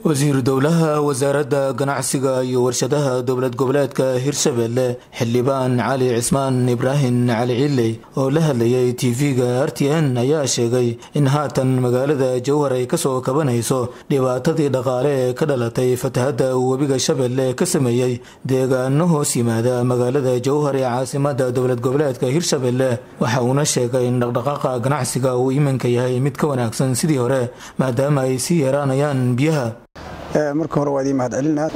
wasiiru dowlaha wasaaradda ganacsiga iyo warshadaha dowlad goboleedka hirshabelle xildhibaan cali cismaan ibraahim cali ciley oo la hadlayay tv-ga r t n ayaa sheegay in haatan magaalada jowhar ay kasoo kabanayso dhibaatadii dhaqaale ee ka dhalatay fatahadda webiga shabeelle ka sameeyey deegaano hoos yimaada magaalada jowhar ee caasimada dowlad goboleedka hirshabelle waxa uuna sheegay in dhaqdhaqaaqa ganacsiga uu iminka yahay mid ka wanaagsan sidii hore maadaama ay sii yaraanayaan biyaha marka hore waa idiin mahadcelinaa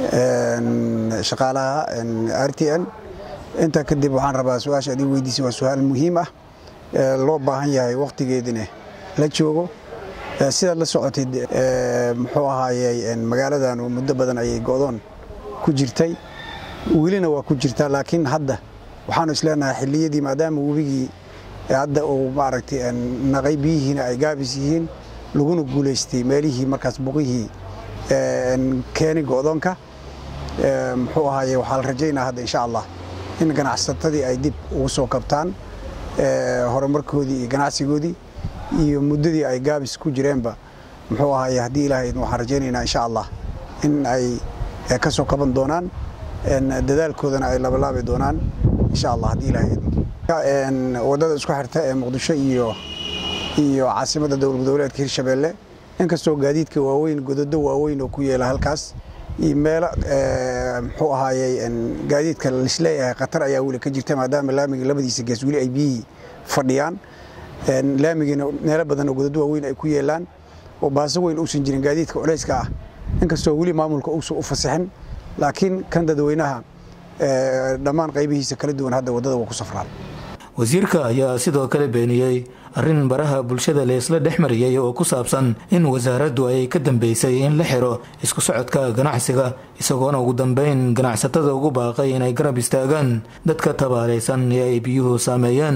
shaqaalaha r t n intaa kadib waxaan rabaa su-aasha adii weydiisay waa su-aal muhiim ah loo baahan yahay wakhtigeedina la joogo sidaad la socotid muxuu ahaayey magaaladan muddo badan ayay go'doon ku jirtay welina waa ku jirtaa laakiin hadda waxaanu isleenahay xilliyadii maadaama webigii hadda uu maaragtay naqay biyihiina ay gaabis yihiin laguna guulaystay meelihii markaas buqihii keeni go'doonka muxuu ahaaye waxaa la rajaynaa hadda insha allah in ganacsatadii ay dib ugu soo kabtaan horumarkoodii iyo ganacsigoodii iyo muddadii ay gaabis ku jireenba muxuu ahaaye haddii ilaahay waxaan rajaynaynaa insha allah in ay ka soo kaban doonaan dadaalkoodana ay labalaabi doonaan insha allah haddii ilaahay waddada isku xirta ee muqdisho iyo iyo caasimadda dowlad goboleedka hirshabeelle inkastoo gaadiidka waaweyn gododo waaweyn oo ku yeela halkaas iyo meelo muxuu ahaayey gaadiidka lisleeyahay khatar ayaa weli ka jirta maadaama laamiga labadiisa gees weli ay biyihii fadhiyaan laamigiina meelo badan oo gododo waaweyn ay ku yeelaan oo baaso weyn uusan jirin gaadiidka culayska ah inkastoo weli maamulka uusan u fasixin laakiin kan dadweynaha dhammaan qaybihiisa kala duwan hadda waddada waa ku safraan wasiirka ayaa sidoo kale beeniyey arrin baraha bulshada leesla dhex mariyey oo ku saabsan in wasaaraddu ay ka dambeysay in la xiro isku socodka ganacsiga isagoona ugu dambeyn ganacsatada ugu baaqay inay garab istaagaan dadka tabaalaysan ee ay biyuhu saameeyeen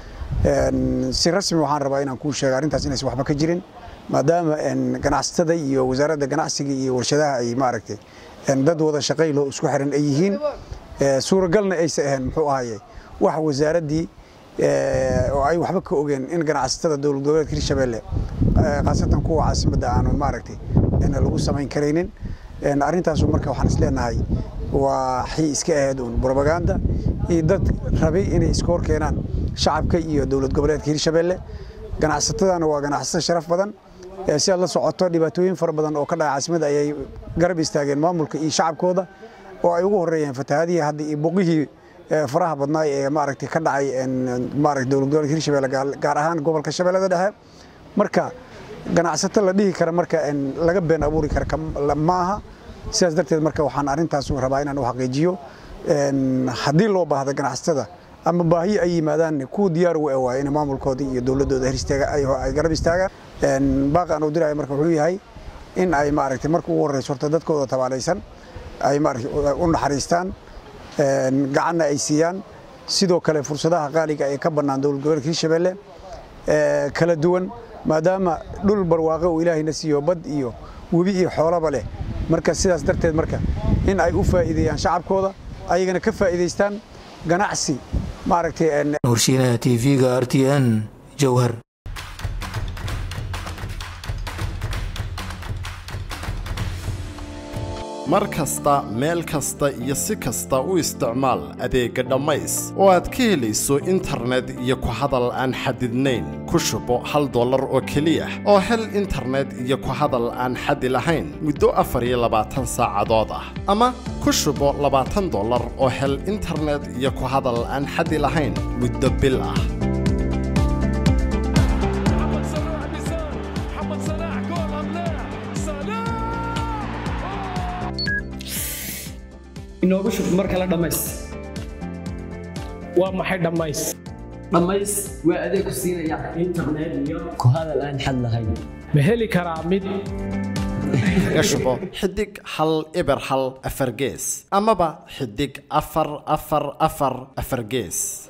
si rasmi waxaan rabaa inaan kuu sheega arrintaas inaysan waxba ka jirin maadaama ganacsatada iyo wasaaradda ganacsiga iyo warshadaha ay maaragtay dad wada shaqaylo isku xiran ay yihiin suuragalna aysa ahayn muxuu ahaye wax wasaaraddii oo ay waxba ka ogeen in ganacsatada dowlad goboleedka hirshabeelle khaasatan kuwa caasimadda aanu maaragtay lagu samayn karaynin arrintaasu marka waxaan isleenahay waa xii iska ahayd uun brobaganda iyo dad rabay inay iska hor keenaan shacabka iyo dowlad goboleedka hirshabeelle ganacsatadana waa ganacsato sharaf badan si aad la socoto dhibaatooyin fara badan oo ka dhaca caasimadda ayay garab istaageen maamulka iyo shacabkooda oo ay ugu horeeyeen fatahaadihii hadda iyo boqihii faraha badnaay ee maaragtay ka dhacay maaragtay dowlad gobolka hirshabeelle gaar ahaan gobolka shabeellada dhexe marka ganacsato la dhihi kara marka laga been abuuri kara ma aha sidaas darteed marka waxaan arrintaas rabaa inaan u xaqiijiyo haddii loo baahda ganacsatada ama baahiyo ay yimaadaan kuwa diyaar u waaya in maamulkoodii iyo dowladdooda ay garab istaagaan baaqi aan u diraya marka wuxuu yahay in ay maaragtay marka ugu horreyso horta dadkooda tabaalaysan ay maaragtay u naxariistaan gacanna ay siiyaan sidoo kale fursadaha qaaliga ee ka bannaan dowlad goboleedka hirshabeelle kala duwan maadaama dhul barwaaqo uu ilaahayna siiyo bad iyo webi iyo xoolaba leh marka sidaas darteed marka in ay u faa'iideeyaan shacabkooda ayagana ka faa'iidaystaan ganacsi maaragtay warshiinaha tv-ga r t n jowhar mar kasta meel kasta iyo si kasta u isticmaal adeegga dhammays oo aad ka helayso internet iyo ku hadal aan xadidnayn ku shubo hal dollar oo keliya oo hel internet iyo ku hadal aan xadi lahayn muddo afar iyo labaatan saacadood ah ama ku shubo labaatan dollar oo hel internet iyo ku hadal aan xadi lahayn muddo bil ah inoogu shub mar kale dhammays waa maxay dhammays dhammays waa adeeg ku siinaya internet iyo ku hadal aan xad lahayn ma heli karaa mid kaga shubo xidig hal eber hal afar gees amaba xidig afar afar afar afar gees